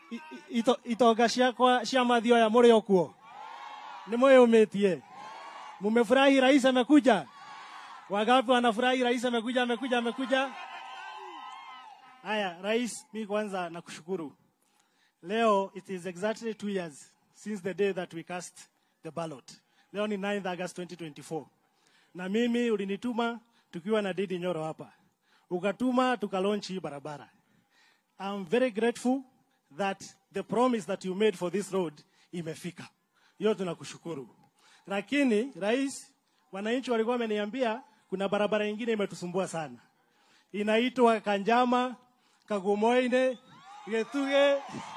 i- i- ito- itonga ciakwa cia mathioya mũrĩ o kuo nĩ mwĩyũmĩtie mumefurahi rais amekuja wangapi wanafurahi rais amekuja amekuja amekuja haya rais mi kwanza nakushukuru leo it is exactly two years since the day that we cast the ballot leo ni 9th august 2024 na mimi ulinituma tukiwa na Didi Nyoro hapa, ukatuma tukalaunch hii barabara. I'm very grateful that the promise that you made for this road imefika. Hiyo tunakushukuru. Lakini rais, wananchi walikuwa wameniambia kuna barabara nyingine imetusumbua sana, inaitwa Kanjama, Kagumoine, Getuge,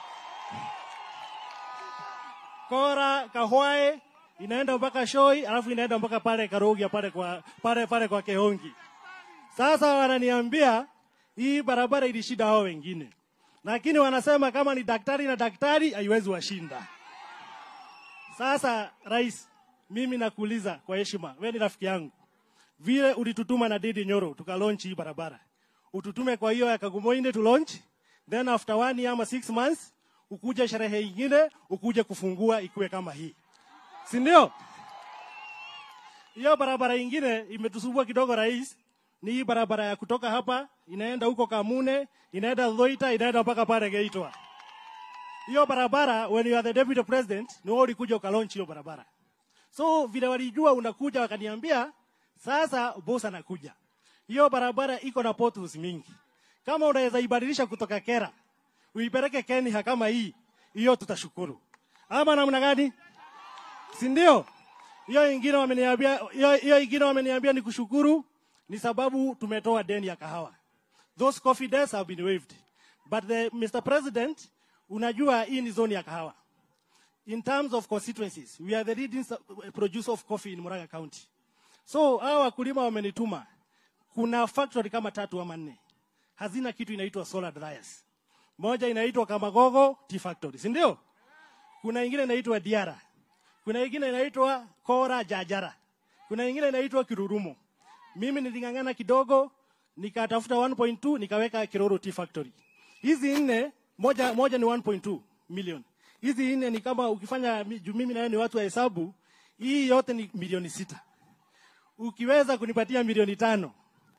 Kora, Kahwae inaenda mpaka Shoi, alafu inaenda mpaka pale Karugia pale kwa pale pale kwa Kehongi. Sasa wananiambia hii barabara ilishinda hao wengine, lakini wanasema kama ni daktari na daktari haiwezi washinda. Sasa rais, mimi nakuuliza kwa heshima, wewe ni rafiki yangu, vile ulitutuma na Didi Nyoro tuka launch hii barabara, ututume kwa hiyo ya Kagumoine tu launch, then after one year ama six months ukuje sherehe ingine ukuje kufungua ikuwe kama hii si ndio? Hiyo barabara ingine imetusumbua kidogo rais, ni hii barabara ya kutoka hapa inaenda huko Kamune, inaenda Thoita, inaenda mpaka pale Geitwa. Hiyo barabara when you are the deputy president, ni wewe ulikuja ukalaunch hiyo barabara. So vile walijua unakuja, wakaniambia sasa boss anakuja. Hiyo barabara iko na potholes mingi, kama unaweza ibadilisha kutoka Kera uipeleke Kenya kama hii, hiyo tutashukuru. Ama namna gani? si ndio? Hiyo ingine wameniambia, hiyo hiyo ingine wameniambia ni kushukuru, ni sababu tumetoa deni ya kahawa. Those coffee debts have been waived. But the, Mr. President, unajua hii ni zone ya kahawa. In terms of constituencies, we are the leading su- producer of coffee in Murang'a County. So hawa wakulima wamenituma, kuna factory kama tatu ama nne hazina kitu inaitwa solar dryers. Moja inaitwa Kamagogo Tea Factory, si ndio? Kuna ingine inaitwa Diara kuna ingine inaitwa Kora Jajara, kuna ingine inaitwa Kirurumo. Mimi niling'ang'ana kidogo, nikatafuta 1.2 nikaweka Kiroro Tea Factory. Hizi nne, moja, moja ni 1.2 million. Hizi nne ni kama ukifanya, mi- juu mimi na wewe ni watu wa hesabu, hii yote ni milioni sita. Ukiweza kunipatia milioni tano,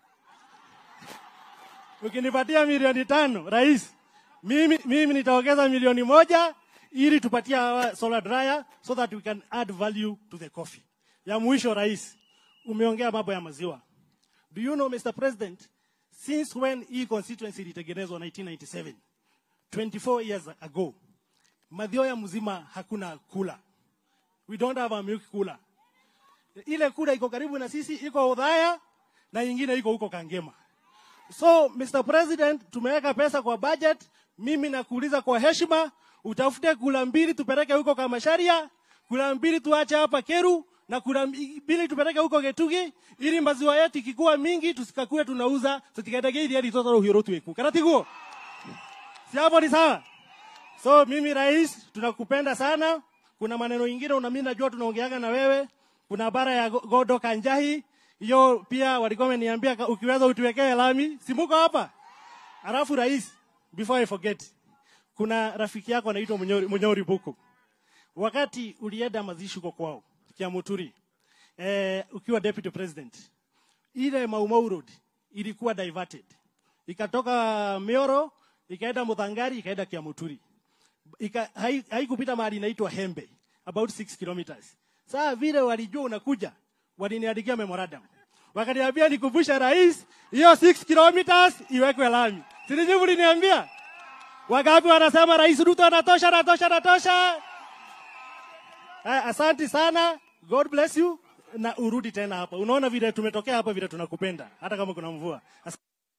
ukinipatia milioni tano rais, mimi, mimi nitaongeza milioni moja ili tupatie hawa solar dryer so that we can add value to the coffee. Ya mwisho rais, umeongea mambo ya maziwa. Do you know Mr. President, since when hii constituency ilitengenezwa 1997, 24 years ago, Mathioya mzima hakuna kula. We don't have a milk cooler. Ile kula iko karibu na sisi, iko Udhaya na ingine iko huko Kangema. So Mr. President, tumeweka pesa kwa budget. Mimi nakuuliza kwa heshima, utafute kula mbili tupeleke huko Kamasharia, kula mbili tuache hapa Keru na kula mbili tupeleke huko Getugi ili maziwa yetu ikikuwa mingi tusikakue tunauza tutikaendage ili hadi toto hiro tueku. Karatiguo. Si hapo ni sawa? So mimi rais, tunakupenda sana. Kuna maneno ingine una mimi najua tunaongeaga na wewe. Kuna bara ya Go- Godo Kanjahi, hiyo pia walikuwa wameniambia ka- ukiweza utuwekee lami. Si muko hapa? Alafu rais, before I forget, kuna rafiki yako anaitwa Munyori, Munyori Buku. Wakati ulienda mazishi huko kwao Kiamuturi, eh, ukiwa deputy president, ile Maumau Road ilikuwa diverted, ikatoka Mioro ikaenda Muthangari ikaenda Kiamuturi ika, hai- haikupita mahali inaitwa Hembe about 6 kilometers. Saa vile walijua unakuja, waliniandikia memorandum, wakaniambia nikumbusha rais, hiyo 6 kilometers iwekwe lami. Sinijui mliniambia Wangapi wanasema Rais Ruto anatosha, anatosha, anatosha? Eh, Asanti sana, God bless you, na urudi tena hapa. Unaona vile tumetokea hapa, vile tunakupenda hata kama kuna mvua. As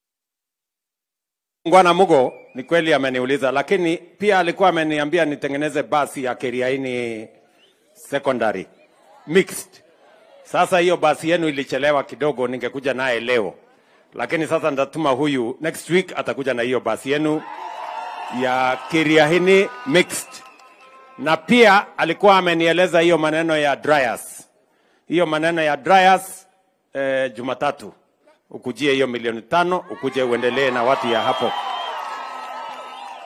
Ngwana Mugo ni kweli ameniuliza, lakini pia alikuwa ameniambia nitengeneze basi ya Keriaini secondary mixed. Sasa hiyo basi yenu ilichelewa kidogo, ningekuja naye leo, lakini sasa nitatuma huyu next week atakuja na hiyo basi yenu ya Kiriahini mixed, na pia alikuwa amenieleza hiyo maneno ya dryers, hiyo maneno ya dryers eh, Jumatatu ukujie hiyo milioni tano, ukuje uendelee na watu ya hapo.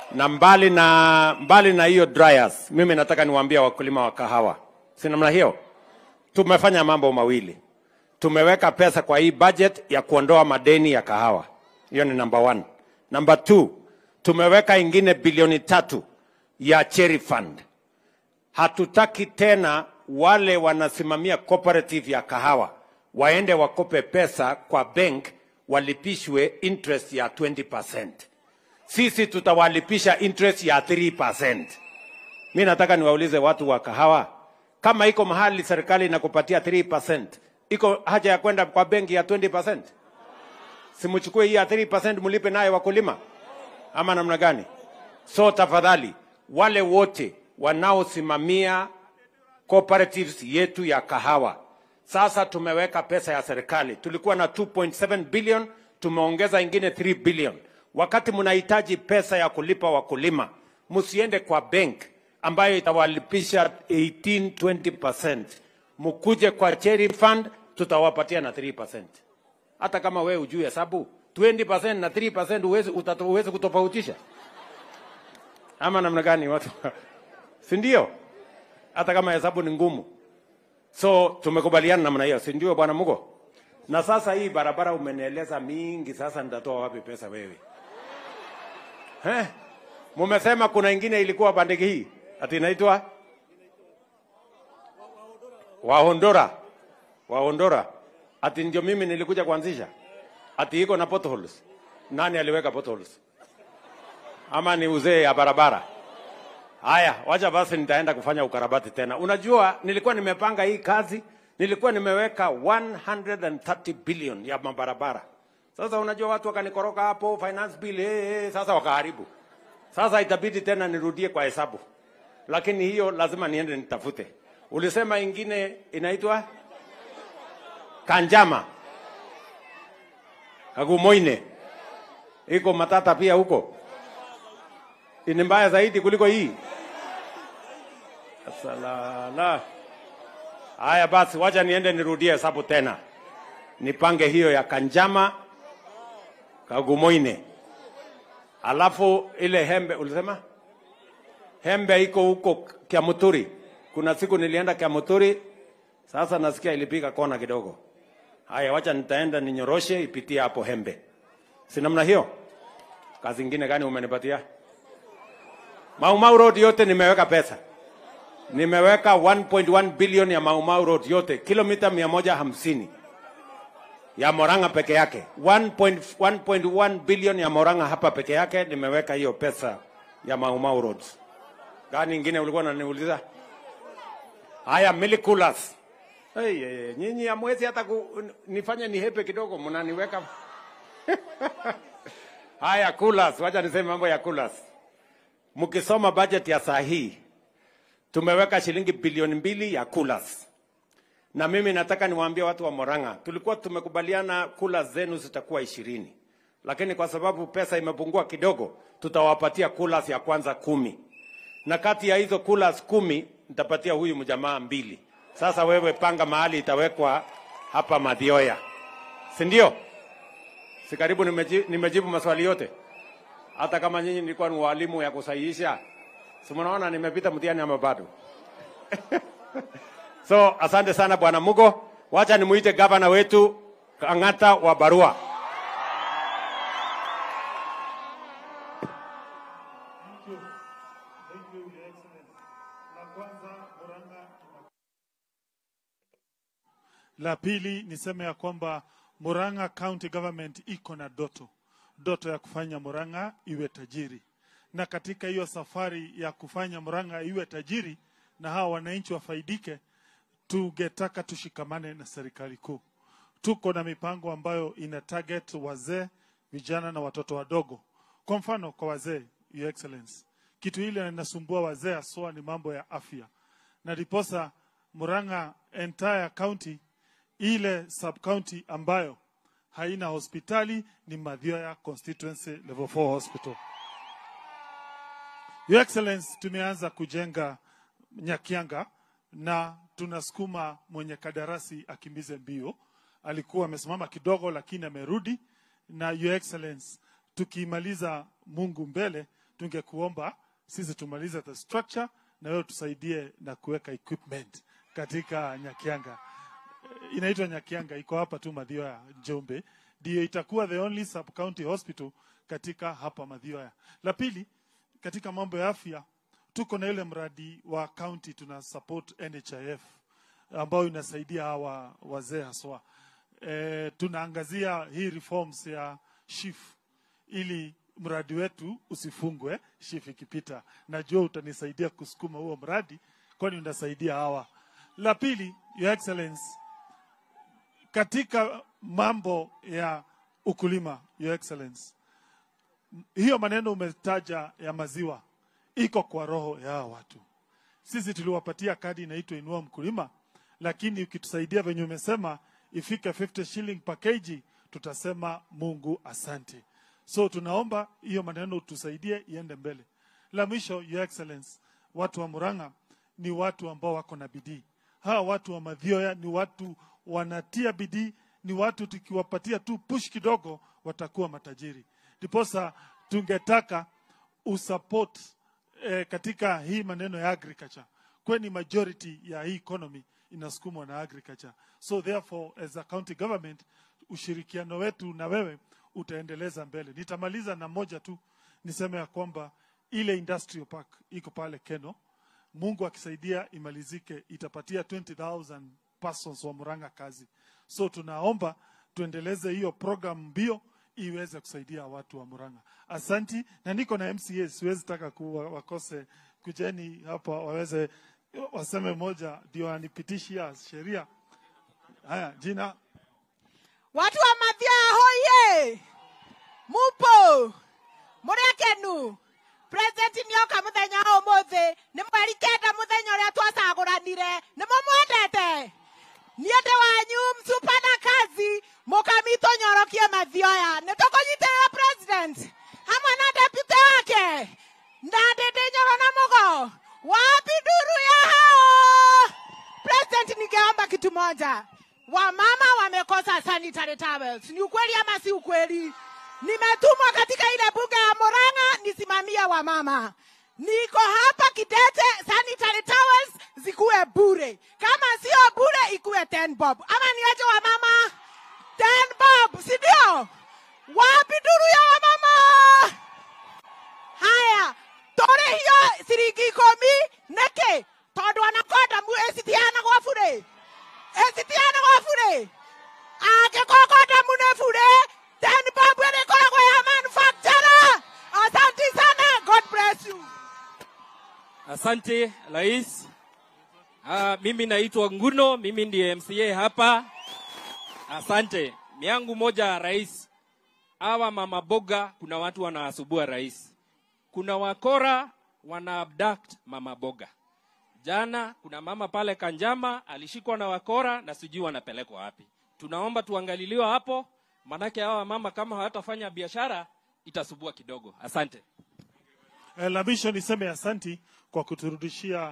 na mbali na mbali na hiyo dryers, mimi nataka niwaambie wakulima wa kahawa, si namna hiyo. Tumefanya mambo mawili, tumeweka pesa kwa hii budget ya kuondoa madeni ya kahawa, hiyo ni number one. Number two, tumeweka ingine bilioni tatu ya cherry fund. Hatutaki tena wale wanasimamia cooperative ya kahawa waende wakope pesa kwa bank walipishwe interest ya 20%. Sisi tutawalipisha interest ya 3%. Mi nataka niwaulize watu wa kahawa, kama iko mahali serikali inakupatia 3%, iko haja ya kwenda kwa benki ya 20%? Simuchukue hii ya 3% mlipe naye wakulima, ama namna gani? So tafadhali, wale wote wanaosimamia cooperatives yetu ya kahawa, sasa tumeweka pesa ya serikali. Tulikuwa na 2.7 billion, tumeongeza ingine 3 billion. Wakati mnahitaji pesa ya kulipa wakulima, msiende kwa bank ambayo itawalipisha 18 20%. Mkuje kwa cherry fund, tutawapatia na 3%. Hata kama wewe ujui hesabu 20% na 3% uwezi, utata- uwezi kutofautisha ama namna gani watu si ndio? Hata kama hesabu ni ngumu. So tumekubaliana namna hiyo, si ndio bwana Mugo? Na sasa hii barabara umenieleza mingi, sasa nitatoa wapi pesa wewe? Eh? Mumesema kuna ingine ilikuwa bandiki hii ati inaitwa Wahondora, Wahondora ati ndio mimi nilikuja kuanzisha, ati iko na potholes. Nani aliweka potholes? Ama ni uzee ya barabara? Haya, wacha basi nitaenda kufanya ukarabati tena. Unajua, nilikuwa nimepanga hii kazi, nilikuwa nimeweka 130 billion ya mabarabara. Sasa unajua watu wakanikoroka hapo finance bill, hey, hey, sasa wakaharibu. Sasa itabidi tena nirudie kwa hesabu, lakini hiyo lazima niende nitafute. Ulisema ingine inaitwa Kanjama, Kagumoine, iko Matata pia huko ni mbaya zaidi kuliko hii. Salala. Haya basi, wacha niende nirudie hesabu tena, nipange hiyo ya Kanjama, Kagumoine, alafu ile Hembe ulisema Hembe iko huko Kiamuturi. Kuna siku nilienda Kiamuturi, sasa nasikia ilipiga kona kidogo. Haya, wacha nitaenda ninyoroshe ipitie hapo Hembe, si namna hiyo? Kazi ingine gani umenipatia? Mau Mau Road yote nimeweka pesa, nimeweka 1.1 billion ya Mau Mau Road yote, kilomita 150 ya Moranga peke yake, 1.1 billion ya Moranga hapa peke yake, nimeweka hiyo pesa ya Mau Mau Road. Gani ingine ulikuwa unaniuliza? Haya, milikulas. Hey, hey, hey, nyinyi hamwezi hata ku, nifanye nihepe kidogo, mnaniweka haya kulas. Wacha niseme mambo ya kulas. Mkisoma budget ya saa hii tumeweka shilingi bilioni mbili ya coolers, na mimi nataka niwaambie watu wa Moranga, tulikuwa tumekubaliana coolers zenu zitakuwa ishirini, lakini kwa sababu pesa imepungua kidogo, tutawapatia coolers ya kwanza kumi, na kati ya hizo coolers kumi nitapatia huyu mjamaa mbili. Sasa wewe panga mahali itawekwa hapa Madhioya, si ndio? Si karibu nimejibu, nimejibu maswali yote hata kama nyinyi nilikuwa ni walimu ya kusahihisha, si mnaona nimepita mtihani ama bado? so asante sana bwana Mugo, wacha nimuite gavana wetu Kang'ata wa Barua. La pili niseme ya kwamba Murang'a County Government iko na doto doto ya kufanya Murang'a iwe tajiri, na katika hiyo safari ya kufanya Murang'a iwe tajiri na hawa wananchi wafaidike, tungetaka tushikamane na serikali kuu. Tuko na mipango ambayo ina target wazee, vijana na watoto wadogo. Kwa mfano, kwa wazee, Your Excellency, kitu ile inasumbua wazee haswa ni mambo ya afya, na ndiposa Murang'a entire county, ile sub county ambayo haina hospitali ni Mathioya Constituency Level 4 Hospital. Your Excellency, tumeanza kujenga Nyakianga na tunasukuma mwenye kadarasi akimbize mbio. Alikuwa amesimama kidogo, lakini amerudi. Na Your Excellency, tukimaliza Mungu mbele, tungekuomba sisi tumalize the structure na wewe tusaidie na kuweka equipment katika Nyakianga. Eh, Inaitwa Nyakianga, iko hapa tu Mathioya, Njombe, ndio itakuwa the only sub county hospital katika hapa Mathioya. La pili, katika mambo ya afya tuko na ile mradi wa county tuna support NHIF ambayo inasaidia hawa wazee haswa. E, tunaangazia hii reforms ya SHIF ili mradi wetu usifungwe SHIF ikipita. Najua utanisaidia kusukuma huo mradi, kwani unasaidia hawa. La pili, Your Excellence, katika mambo ya ukulima, Your Excellence, hiyo maneno umetaja ya maziwa iko kwa roho ya hawa watu. Sisi tuliwapatia kadi inaitwa Inua Mkulima, lakini ukitusaidia venye umesema ifike 50 shilling per kg, tutasema Mungu asante. So tunaomba hiyo maneno tusaidie iende mbele. La mwisho, Your Excellence, watu wa Murang'a ni watu ambao wako na bidii. Hawa watu wa Mathioya ni watu wanatia bidii, ni watu tukiwapatia tu push kidogo watakuwa matajiri. Ndiposa tungetaka usupport eh, katika hii maneno ya agriculture, kwani majority ya hii economy inasukumwa na agriculture. So therefore as a county government, ushirikiano wetu na wewe utaendeleza mbele. Nitamaliza na moja tu, niseme ya kwamba ile industrial park iko pale Keno, Mungu akisaidia imalizike, itapatia 20,000 persons wa Murang'a kazi. So tunaomba tuendeleze hiyo program mbio iweze kusaidia watu wa Murang'a. Asanti, na niko na MCA, siwezi taka kuwa wakose kujeni hapa waweze waseme moja ndio anipitishia sheria. Haya, jina watu wa Mathioya hoye mupo muri akenu president nioka muthenya wa umuthi ni mweri kenda muthenya uria twacaguranire ni mumwendete niĩ ndĩ wanyu msupa na kazi mũkamitũ nyorokie mathioya nĩ tũkũnyitĩrĩra president hamwe na deputy wake na ndĩndĩ nyoro na mũgo wapi nduru ya hao president ningeomba kitu moja wamama wamekosa sanitary towels ni ukweli ama si ukweli nimetumwa katika ile bunge ya Murang'a nisimamie wamama. Niko hapa Kidete, sanitary towels zikuwe bure, kama sio bure ikuwe 10 bob, ama niache wamama 10 bob, si ndio? Wapi duru ya wamama? Haya, tore hiyo ciringi ikũmi nĩkĩ tondũ ona kondomu ĩcitiheanagwo bure ĩcitiheanagwo bure angĩkorwo kondomu nĩ bure then bob ĩrĩkoragwo ya manufacturer asanti sana god bless you Asante rais. Ah, mimi naitwa Nguno, mimi ndiye MCA hapa. Asante. Miangu moja rais. Hawa mama boga kuna watu wanawasubua rais. Kuna wakora wana abduct mama boga. Jana kuna mama pale Kanjama alishikwa na wakora na sijui wanapelekwa wapi. Tunaomba tuangaliliwe hapo, manake hawa mama kama hawatafanya biashara itasubua kidogo. Asante. eh, la mwisho niseme asanti kwa kuturudishia